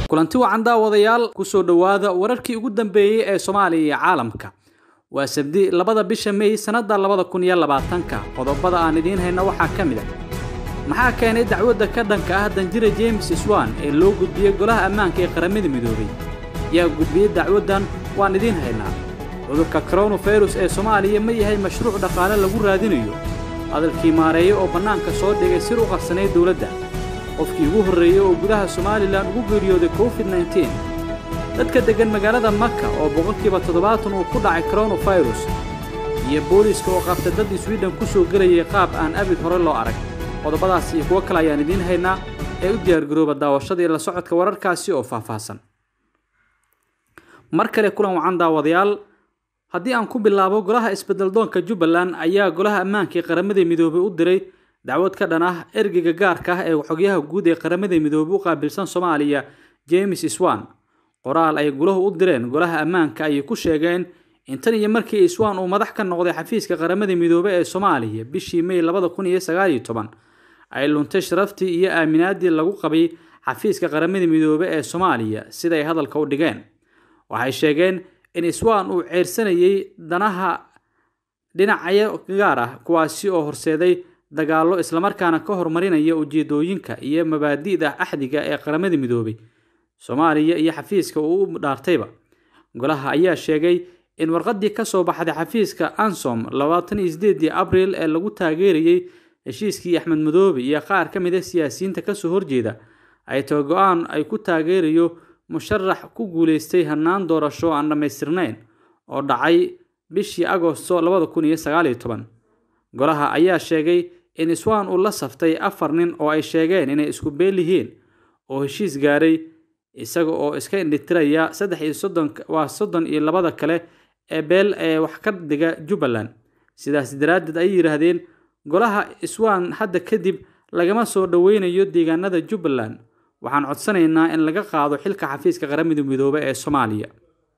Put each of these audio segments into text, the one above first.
kulanti wacan daawadayaal kusoo dhowaada wararkii ugu dambeeyey ee soomaaliya iyo caalamka waa sabdi labada bisha mey sannadda labada kun iyo labaatanka qodobada aan idiin hayna waxaa ka mid ah maxaa keenay dacwadda ka dhanka ah danjira james swan ee loo gudbiyey golaha ammaanka ee qaramada midoobay yaa gudbiyey dacwaddan waan idiin haynaa cudurka koronafirus ee soomaaliya ma yahay mashruuc dhaqaale lagu raadinayo hadalkii maareeye oo bannaanka soo dhigay sir u qarsanay dowladda qofkii ugu horreeyey oo gudaha somalilan ugu geeriyooday covid nteen dadka deggan magaalada maka oo boqolkiiba toddobaatan uu ku dhacay koronafirus iyo booliiska oo qabta dad swiden ku soo gelayay qaab aan abid hore loo arag qodobadaas iyo kuwo kale ayaan idiin haynaa ee u diyaargarooba daawashadii la socodka wararkaasi oo faahfaahsan mar kale kulan wacan daawadayaal haddii aan ku bilaabo golaha isbeddeldoonka jubbaland ayaa golaha ammaankai qaramada midoobay u diray dacwad ka dhan ah ergeyga gaarka ah ee xogyaha guud ee qaramada midoobay u qaabilsan soomaaliya james swan qoraal ay gulahu u direen golaha ammaanka ayay ku sheegeen in tan iyo markii swan uu madax ka noqday xafiiska qaramada midoobey ee soomaaliya bishii mey labada kun iyo sagaaliyo toban ay luntay sharaftii iyo aaminaadii lagu qabay xafiiska qaramada midoobey ee soomaaliya siday hadalka u dhigeen waxay sheegeen in swan uu ceersanayay danaha dhinacyo gaar ah kuwaasi oo horseeday dagaallo islamarkaana ka horumarinaya ujeedooyinka iyo mabaadi'da axdiga ee qaramada midoobay soomaaliya iyo xafiiska uu u dhaartayba golaha ayaa sheegay in warqaddii ka soo baxday xafiiska ansom labaatan iyo sideedii abriil ee lagu taageerayey heshiiskii axmed madoobe iyo qaar ka mid a siyaasiyiinta kasoo horjeeda ay tahay go-aan ay ku taageerayo musharax ku guuleystay hannaan doorasho aan dhammaystirnayn oo dhacay bishii agosto labada kun iyo sagaaliyo toban golaha ayaa sheegay in swan uu la saftay afar nin oo ay sheegeen inay isku beel yihiin oo heshiis gaaray isaga oo iska indhitiraya saddex iyo soddon waa soddon iyo labada kale ee beel ee wax ka dhiga jubbaland sidaas daraaddeed ayay yidhaahdeen golaha swan hadda kadib lagama soo dhoweynayo deegaanada jubbaland waxaan codsanaynaa in laga qaado xilka xafiiska qaramada midoobe ee soomaaliya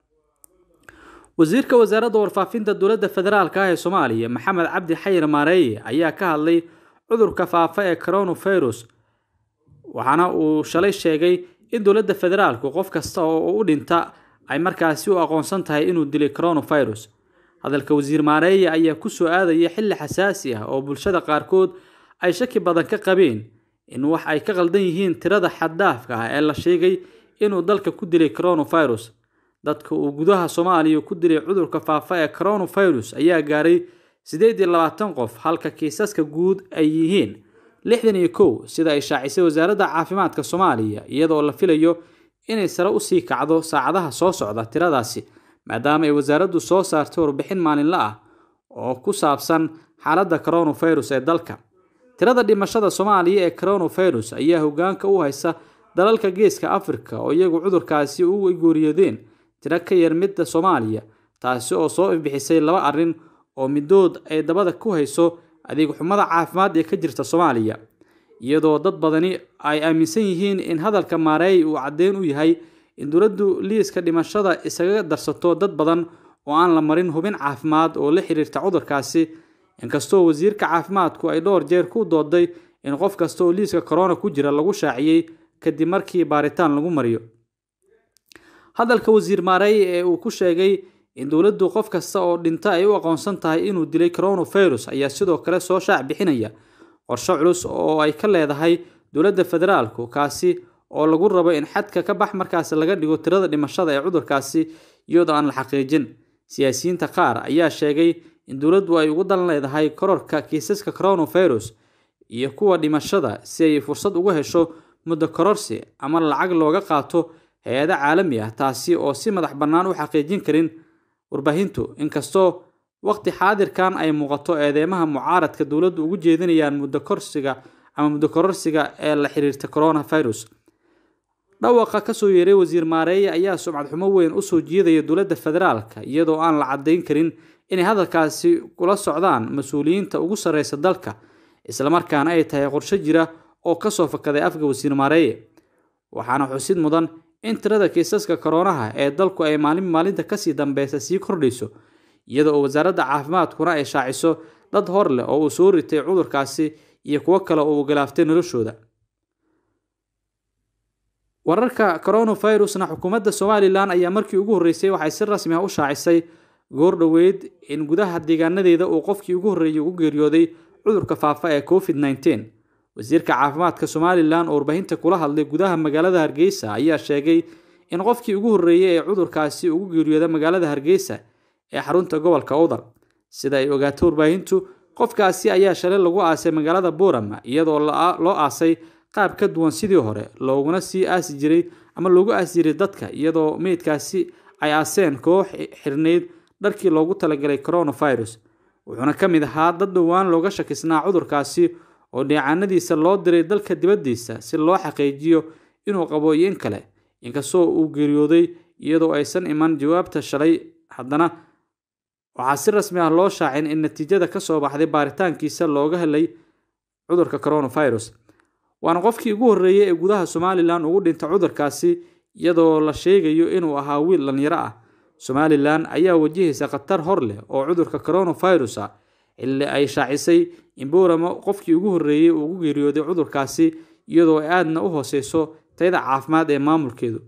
wasiirka wasaaradda warfaafinta dowladda federaalk ah ee soomaaliya maxamed cabdi xayir maareeye ayaa ka hadlay cudurka faafa ee coronafirus waxaana uu shalay sheegay in dowladda federaalku qof kasta oo u dhinta ay markaasi u aqoonsan tahay inuu dilay coronafirus hadalka wasiir maareeye ayaa ku soo aadaya xilli xasaasi ah oo bulshada qaarkood ay shaki badan ka qabeen in wax ay ka qaldan yihiin tirada xaddaafka ah ee la sheegay inuu dalka ku dilay coronafirus dadka uu gudaha soomaaliya ku dilay cudurka faafa ee coronafirus ayaa gaaray siddeed iyo labaatan qof halka kiisaska guud ay yihiin lixdan iyo kow sida ay shaacisay wasaaradda caafimaadka soomaaliya iyadoo la filayo inay sare usii kacdo saacadaha soo socda tiradaasi maadaama ay wasaaraddu soo saartay warbixin maalinle ah oo ku saabsan xaaladda coronafirus ee dalka tirada dhimashada soomaaliya ee coronafirus ayaa hogaanka u haysa dalalka geeska afrika oo iyagu cudurkaasi u gooriyodeen tiro ka yar midda soomaaliya taasi oo soo ifbixisay laba arrin oo midood ay dabada ku hayso adeeg xumada caafimaad ee ka jirta soomaaliya iyadoo dad badani ay aaminsan yihiin in hadalka maareey uu caddeyn u yahay in dowladdu liiska dhimashada isaga darsato dad badan oo aan la marin hubin caafimaad oo la xiriirta cudurkaasi inkastoo wasiirka caafimaadku ay dhowr jeer ku dooday in qof kasta oo liiska corona ku jira lagu shaaciyey kadib markii baaritaan lagu mariyo hadalka wasiir maareeye ee uu ku sheegay in dowladdu qof kasta oo dhinta ay u aqoonsan tahay inuu dilay coronafirus ayaa sidoo kale soo shaac bixinaya qorsho culus oo ay ka leedahay dowladda federaalku kaasi oo lagu rabo in xadka ka bax markaasi laga dhigo tirada dhimashada ee cudurkaasi iyadoo aan la xaqiijin siyaasiyiinta qaar ayaa sheegay in dowladdu ay ugu dan leedahay kororka kiisaska coronafirus iyo kuwa dhimashada si ay fursad ugu hesho muddo kororsi ama lacag looga qaato hay-ado caalami ah taasi oo si madax bannaan u xaqiijin karin warbaahintu inkastoo waqti xaadirkan ay muuqato eedeymaha mucaaradka dowladdu ugu jeedinayaan muddo korsiga ama muddo kororsiga ee la xiriirta coronafirus dhawaqa kasoo yeeray wasiir maareeye ayaa sumcad xumo weyn usoo jiidaya dowladda federaalka iyadoo aan la caddayn karin inay hadalkaasi kula socdaan mas-uuliyiinta ugu sarreysa dalka islamarkaana ay tahay qorsho jira oo kasoo fakaday afka wasiir maareeye waxaana xusid mudan in tirada kiisaska koronaha ee dalku ay maalin maalinta kasii dambeysa sii kordhayso iyada oo wasaaradda caafimaadkuna ay shaaciso dad hor leh oo uu soo ritay cudurkaasi iyo kuwo kale oo uu galaaftay noloshooda wararka coronavirusna xukuumadda somalilan ayaa markii ugu horreysay waxay si rasmi ah u shaacisay goor dhoweyd in gudaha deegaanadeeda uu qofkii ugu horreeyay ugu geeriyooday cudurka faafa ee covid nneteen wasiirka caafimaadka somalilan oo warbaahinta kula hadlay gudaha magaalada hargeysa ayaa sheegay in qofkii ugu horreeyay ee cudurkaasi ugu geeriyooda magaalada hargeysa ee xarunta gobolka udal sida ay ogaatay warbaahintu qofkaasi ayaa shalay lagu aasay magaalada buurama iyadoo loo aasay qaab ka duwan sidii hore looguna sii aasi jiray ama loogu aasi jiray dadka iyadoo meydkaasi ay aaseen koox xirnayd dharkii loogu talagalay coronavirus wuxuuna ka mid ahaa dad dhowaan looga shakisnaa cudurkaasi oo dheecaanadiisa loo diray dalka dibaddiisa si loo xaqiijiyo inuu qabo iyo in kale inkastoo uu geeriyooday iyadoo aysan iman jawaabta shalay haddana waxaa si rasmi ah loo shaacin in natiijada ka soo baxday baaritaankiisa looga helay cudurka coronavirus waana qofkii ugu horreeyay ee gudaha somalilan ugu dhinta cudurkaasi iyadoo la sheegayo inuu ahaa wiil dhalinyaro ah somalilan ayaa wajahaysa khatar hor leh oo cudurka coronavirus ah xilli ay shaacisay in booramo qofkii ugu horreeyey uu ugu geeriyooday cudurkaasi iyadoo ay aadna u hooseyso tayada caafimaad ee maamulkeedu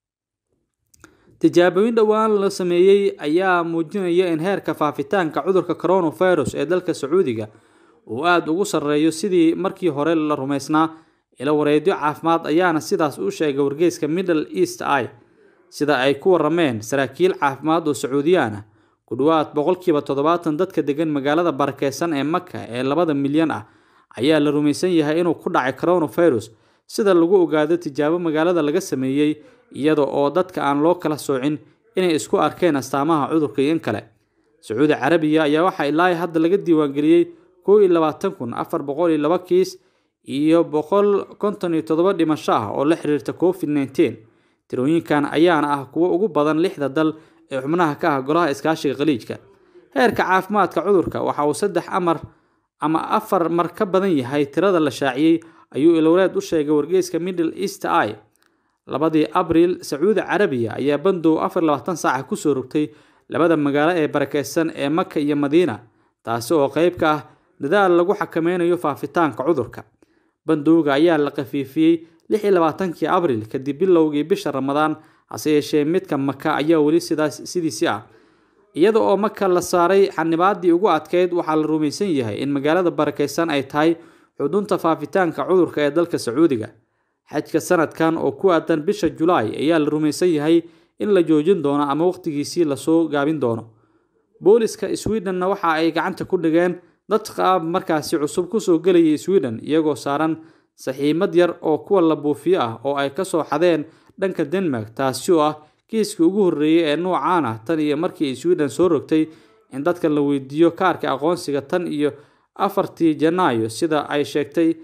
tijaabooyin dhowaan la sameeyey ayaa muujinaya in heerka faafitaanka cudurka coronavirus ee dalka sacuudiga uu aada ugu sarreeyo sidii markii hore la rumaysnaa ilo wareedyo caafimaad ayaana sidaas u sheegay wargeyska middle east i sida ay ku warameen saraakiil caafimaad oo sacuudiyaan ah ku dhowaad boqolkiiba toddobaatan dadka degan magaalada barakeysan ee maka ee labada milyan ah ayaa la rumaysan yahay inuu ku dhacay coronavirus sida lagu ogaado tijaabo magaalada laga sameeyey iyada oo dadka aan loo kala soocin inay isku arkeen astaamaha cudurka iyo in kale sacuudi carabiya ayaa waxaa ilaa hadda laga diiwaangeliyey kow iyo labaatan kun afar boqol iyo laba kiis iyo boqol konton iyo toddoba dhimasho ah oo la xiriirta covid nneteen tirooyinkan ayaana ah kuwo ugu badan lixda dal ee xubnaha ka ah golaha iskaashiga khaliijka heerka caafimaadka cudurka waxa uu saddex amar ama afar mar ka badan yahay tirada la shaaciyey ayuu ilowreed u sheegay wargeyska middle east i labadii abriil sacuudi carabiya ayaa bandow afar labaatan saaca kusoo rogtay labada magaalo ee barakeysan ee maka iyo madiina taasi oo qeyb ka ah dadaal lagu xakameynayo faafitaanka cudurka bandowga ayaa la khafiifiyey lix iyo labaatankii abriil kadib bilowgii bisha ramadaan hase yeeshee midka maka ayaa weli sidaas sidiisi ah iyada oo maka la saaray xanibaadii ugu adkeyd waxaa la rumaysan yahay in magaalada barakeysan ay tahay xudunta faafitaanka cudurka ee dalka sacuudiga xajka sanadkan oo ku aadan bisha julaay ayaa la rumaysan yahay in la joojin doono ama waqtigiisii lasoo gaabin doono booliska sweden waxa ay gacanta ku dhigeen dad qaab markaasi cusub kusoo gelayay sweden iyagoo saaran saxiimad yar oo kuwa la buufiyo ah oo ay kasoo xadeen dhanka denmark taasi oo ah kiiskii ugu horreeyay ee noocaan ah tan iyo markii ay sweden soo rogtay in dadka la weydiiyo kaarka aqoonsiga tan iyo afartii janaayo sida ay sheegtay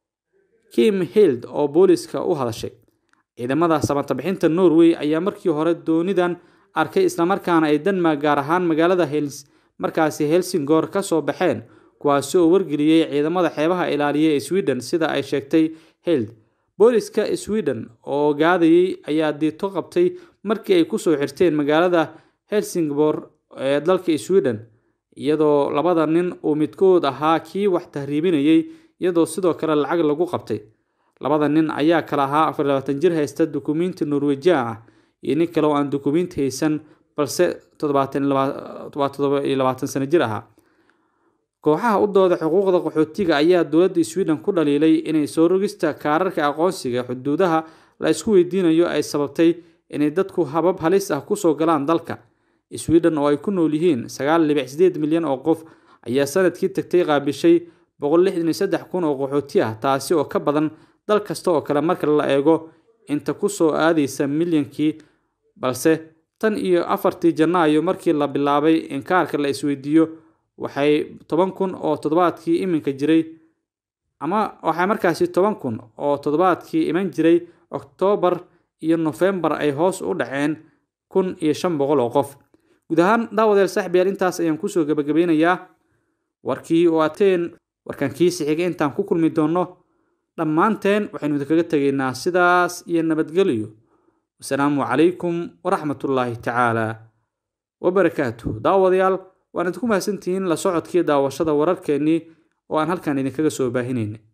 kim hild oo booliska u hadashay ciidamada samatabixinta norway ayaa markii hore doonidan arkay islamarkaana ay denmark gaar ahaan magaalada markaasi helsingor kasoo baxeen kuwaasi oo wargeliyey ciidamada xeebaha ilaaliya ee sweden sida ay sheegtay hild booliska sweden oo gaadayay ayaa diito qabtay markii ay kusoo xirteen magaalada helsingborg ee dalka sweden iyadoo labada nin uu midkood ahaa kii wax tahriibinayay iyadoo sidoo kale lacag lagu qabtay labada nin ayaa kala ahaa afar labaatan jir haysta dukumiinti norwejian ah iyo nin kale oo aan dukumiinti haysan balse toddobaataniyo labaatan sano jir ahaa kooxaha u dooda xuquuqda qaxootiga ayaa dowladda sweden ku dhaliilay inay soo rogista kaararka aqoonsiga ee xuduudaha la isku weydiinayo ay sababtay inay dadku habab halis ah kusoo galaan dalka sweden oo ay ku nool yihiin sagaal dhibic sideed milyan oo qof ayaa sanadkii tagtay qaabishay boqol lixdan iyo saddex kun oo qaxooti ah taasi oo ka badan dal kasta oo kale marka la eego inta kusoo aadaysa milyankii balse tan iyo afartii janaayo markii la bilaabay in kaarka la isweydiiyo waxay toban kun oo toddobaadkii iminka jiray ama waxay markaasi toban kun oo toddobaadkii iman jiray oktoobar iyo nofembar ay hoos u dhaceen kun iyo shan boqol oo qof guud ahaan daawadeel saxbiyaal intaas ayaan kusoo gebagabeynayaa warkii oo ateen warkan kiisi xiga intaan ku kulmi doonno dhammaanteen waxaynu idinkaga tegaynaa sidaas iyo nabadgelyo wasalaamu calaykum waraxmatullaahi tacaala wabarakaatuh daawadayaal waan idinku mahadsantihiin la socodkii daawashada wararkeennii oo aan halkan idinkaga soo baahinaynay